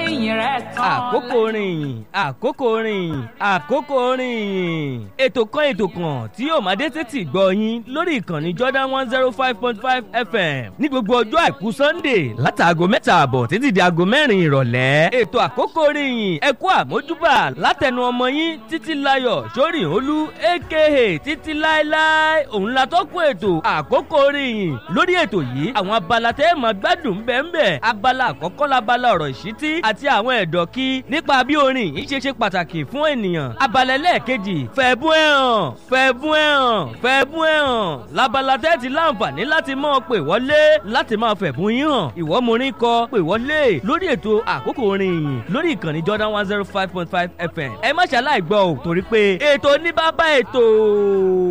ìyìn rẹ̀ tán. àkókò rìn àkókò rìn àkókò rìn ètò kan ètò kan tí yóò máa dé sétí gbọ́ yín lórí ìkànnì Jordan one zero five point five FM ní gbogbo ọjọ́ àìkú Sunday látàgò mẹ́ta àbọ̀ títí di aago mẹ́rin ìrọ̀lẹ́ ètò àkókò rìn ẹ kú àmójúbà látẹnu ọmọ yín títí láyọ̀ sórí olú aka títí láéláé òun la tọ́kùn ètò àkókò rìn lórí ètò yìí àwọn abala tẹ́ ẹ̀ máa gbádùn bẹ́ẹ̀ abala àkọ́kọ́ labala ọ̀rọ̀ ìṣítí àti àwọn ẹ̀dọ̀ kí nípa bí orin yìí ṣe ṣe pàtàkì fún ènìyàn abala ẹlẹ́ẹ̀kejì fẹ̀bùn ẹ̀ hàn fẹ̀bùn ẹ̀ hàn fẹ̀bùn ẹ̀ hàn labala tẹ́ ti láǹfààní láti máa pè wọlé láti máa fẹ̀bùn yín hàn ìwọ morin kọ pè wọlé lórí ètò àkókò orin yìí lórí ìkànnì Jordan one zero five point five FM ẹ má ṣàlàyé gbọ́ ò torí pé ètò ní bàbá ètò.